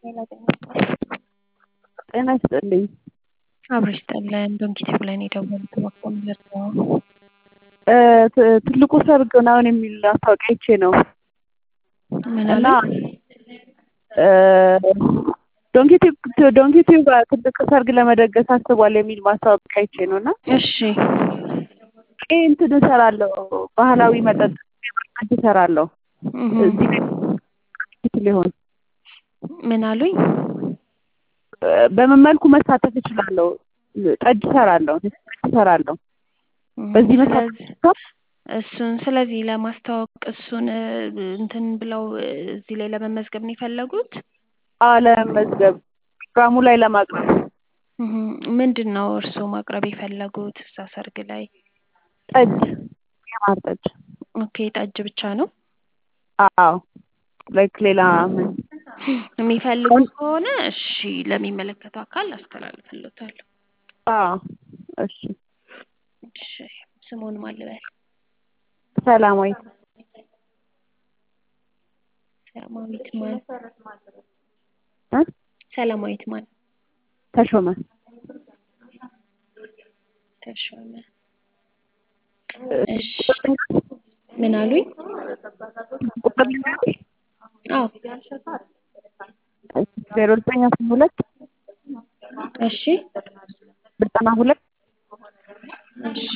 ጤና ይስጥልኝ። አብሮ ይስጥልን። ዶንኪቲቭ ላይ ነው የደወሉት። እባክዎ ምንድነው? ትልቁ ሰርግ ምናምን የሚል ማስታወቂያ አይቼ ነው ምን እና አሉ? ዶንኪቲቭ ዶንኪቲቭ ትልቅ ሰርግ ለመደገስ አስቧል የሚል ማስታወቂያ አይቼ ነው እና እሺ እኔ እንትን እሰራለሁ ባህላዊ መጠጥ ጠጅ እሰራለሁ እህ እዚህ ሊሆን ምን አሉኝ? በምን መልኩ መሳተፍ እችላለሁ? ጠጅ እሰራለሁ ጠጅ እሰራለሁ በዚህ መሳተፍ ስለዚህ እሱን ስለዚህ ለማስተዋወቅ እሱን እንትን ብለው እዚህ ላይ ለመመዝገብ ነው የፈለጉት? አለመመዝገብ ፕሮግራሙ ላይ ለማቅረብ እህ ምንድን ነው እርስዎ ማቅረብ የፈለጉት እዛ ሰርግ ላይ? ጠጅ የማር ጠጅ ኦኬ ጠጅ ብቻ ነው? አዎ ላይክ ሌላ ምን የሚፈልጉ ከሆነ እሺ ለሚመለከተው አካል አስተላልፍልዎታለሁ። አዎ እሺ እሺ ስምዎን ማን ልበል? ሰላማዊት ሰላማዊት ማን? እ ሰላማዊት ማን? ተሾመ ተሾመ እሺ ምን አሉኝ? ቁጥር ልንገርሽ? አዎ ዜሮ ዘጠኝ አስራ ሁለት እሺ ዘጠና ሁለት እሺ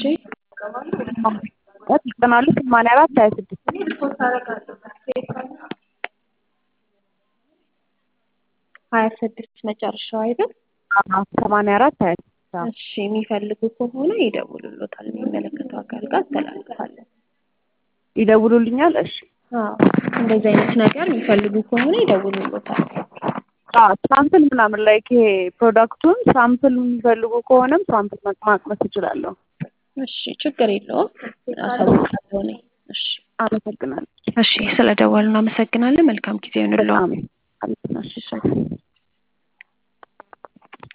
ዘጠና ሁለት ሰማንያ አራት ሀያ ስድስት ሀያ ስድስት መጨረሻው አይደል? አዎ ሰማንያ አራት ሀያ ስድስት አዎ እሺ የሚፈልጉ ከሆነ ይደውሉልዎታል የሚመለከተው አካል ጋር አስተላልፋለሁ። ይደውሉልኛል? እሺ አዎ እንደዚህ አይነት ነገር የሚፈልጉ ከሆነ ይደውሉልዎታል። አዎ ሳምፕል ምናምን ላይክ ይሄ ፕሮዳክቱን ሳምፕል የሚፈልጉ ከሆነም ሳምፕል ማቅመስ እችላለሁ። እሺ ችግር የለውም አሳውቃለሁ እኔ። እሺ አመሰግናለሁ። እሺ ስለደወሉ እናመሰግናለን። መልካም ጊዜ ይሁንልዎ። በጣም አመሰግናለሁ። እሺ